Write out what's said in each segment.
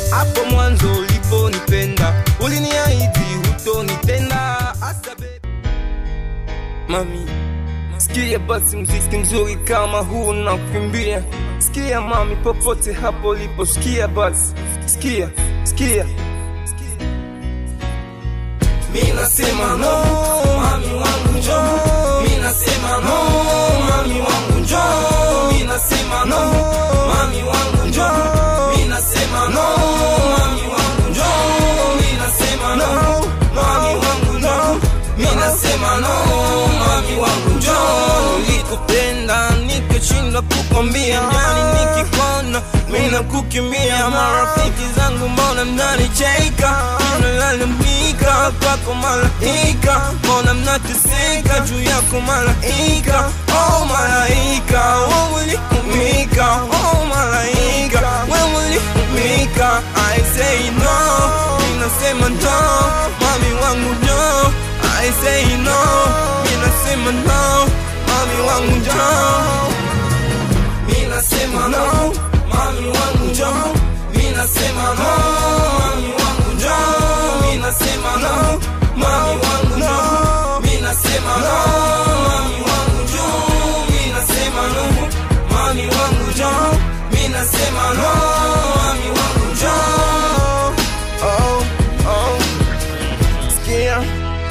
hapo mwanzo uliponipenda uliniahidi hutonitenda hasa baby mami sikia basi mziki mzuri kama huu na kukimbia sikia mami popote hapo lipo sikia basi sikia sikia mi nasema no mami wangu njo mi nasema no mami wangu njo mi nasema no mami wangu njo mi nasema no mami wangu njo mi nasema no mami wangu njo mi nasema no mami wangu njo nilikupenda nikashindwa kukwambia yani nikikona mina kukimbia marafiki zangu mbona mnanicheka nalalamika kwako malaika mbona mnateseka juu yako malaika oh malaika wewe ulikumika oh malaika wewe ulikumika I say no ninasema no mami wangu no I say no ninasema no mami wangu no minasema no mami wangu njo minasema no mami wangu njo minasema no mami wangu njo minasema no mami wangu njo minasema no mami wangu njo minasema no mami wangu njo oh oh sikia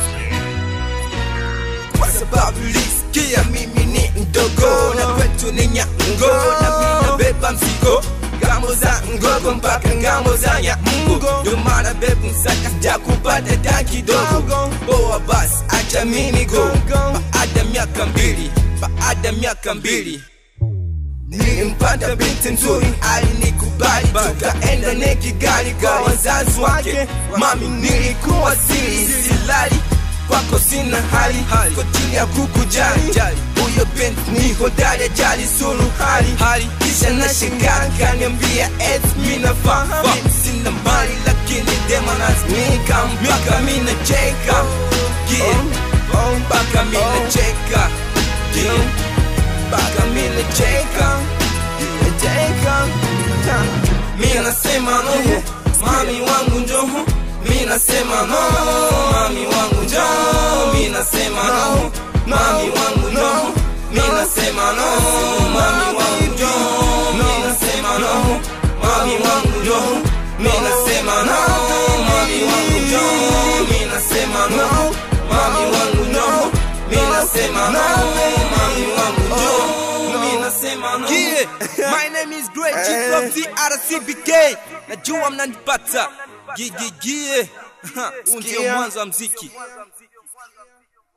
kwa sababu lisikia mimi ni mdogo na kwetu ni nyango na mina beba mzigo ngambo za ngogo mpaka ngambo za nyamungo ndo maana bebu msaka sijakupata ta kidogo boa basi acha mini go baada miaka mbili baada miaka mbili nilimpata binti nzuri alinikubali tukaenda nekigali kwa wazazi wake mami nilikuwa siri silali kwako sina hali kwa chini ya kukujali huyo binti ni hodari ajali sulu hali kisha na shangaa kaniambia et minafaa mimi sina mali lakini dema lazimika mpaka mina cheka yeah. mpaka mina cheka yeah. mpaka mina cheka cheka mi nasema no mami wangu njoho mi nasema no mami wangu njo mi nasema no mami wangu no mi nasema no mami wangu njo mi nasema no mami wangu njo mi nasema no mami wangu njo mi nasema no mami wangu njo mi nasema no mami wangu njo mi nasema no Yeah, my name is Great G from TRCBK. Najua mnanipata. Gigigie. Huu ndio Sikia. mwanzo wa mziki.